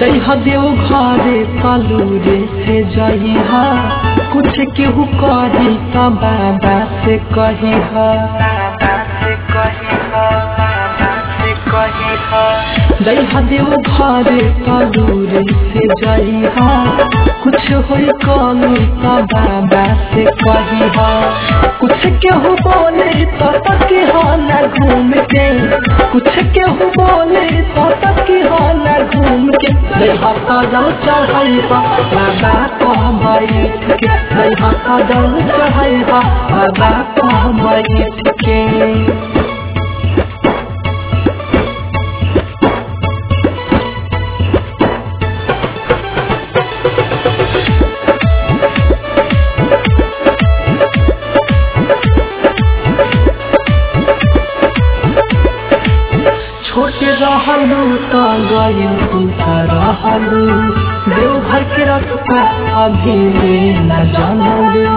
दैहा देव घरे कलूरे से जइहा कुछ केहू कही त बाबा से कहिहा दैहा देव घरे कलूरे से जइहा कुछ होई कलू त बाबा से कहिहा कुछ केहू बोले तो तकिहा न घूम के कुछ केहू बोले तो तकिहा न घूम के दैहा कदम चढ़ैबा बाबा कह बैठ के दैहा कदम चढ़ैबा बाबा कह बैठ के छोटे रहलू त गइल तुलसा रहलू देवघर के रस्ता अभी ले न जानलू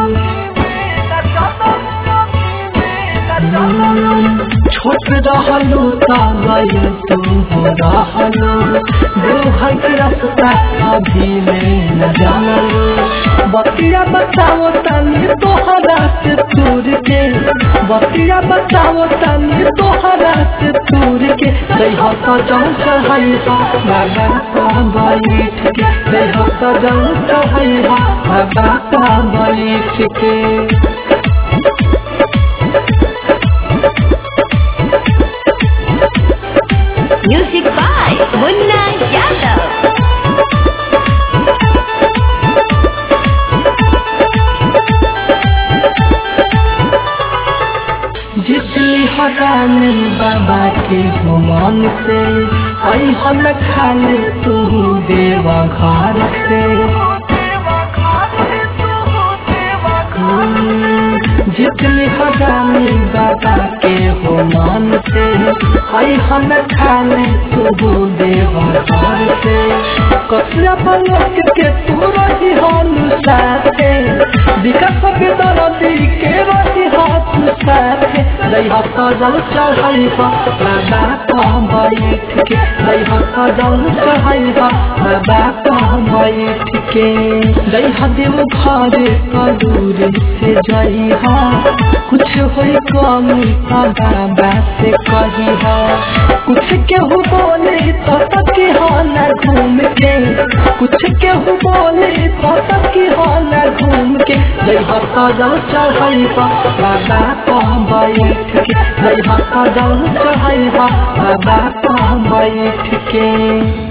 छोट रहलू त गइल तू हो रहलू देवघर के रस्ता अभी ले न जानलू बतिया बताओ तनी तोहरा से तूर के बतिया बताओ तनी तोहरा से तूर के दैहा सजल चढ़ैहा बाबा का बैठ के दैहा सजल चढ़ैहा बाबा का बैठ के Music by Munna Yadav. जिसली हरानी बाबा के गुमान से आई हम खाले तू देवा घर से जितनी हरानी बाबा के गुमान से आई हम खाले तू देवा घर से कसरा पलक के तू रही हम साथे विकास के दरदी के रही हाथ साथे दैहा सजल चढ़ैबा बाबा कह बैठ के दैहा सजल चढ़ैबा बाबा कह बैठ के दैहा देव घरे कलूर से जइहा कुछ होई कमी त बाबा से कहिहा कुछ केहू बोले तो तकिहा न घूम के कुछ केहू बोले तो तकिहा न घूम के दैहा सजल चढ़ैबा बाबा कह बैठ के दैहा सजल चढ़ैबा बाबा कह बैठ के